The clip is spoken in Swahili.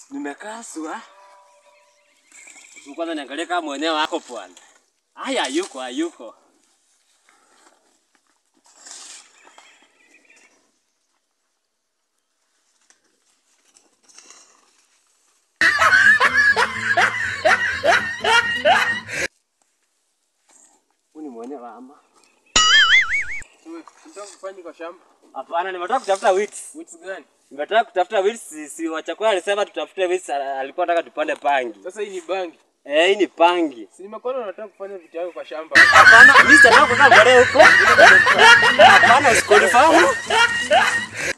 Nimekaswa. Kwanza niangalie kama mwenyewe wako bwana. Haya, hayuko hayuko. Huyu ni mwenyewe ama? Unataka kufanya kwa shamba? Hapana, nimetoka kutafuta weeds. Wits gani? Nimetaka kutafuta weeds, si, si wachakua alisema tutafute weeds, ala- alikuwa anataka tupande pangi. Sasa hii ni bangi. Eh, hii ni pangi. Si nimekuona unataka kufanya vitu yako kwa shamba. Hapana, mimi sitaka kukaa mbele huko. Hapana, usikonfahamu.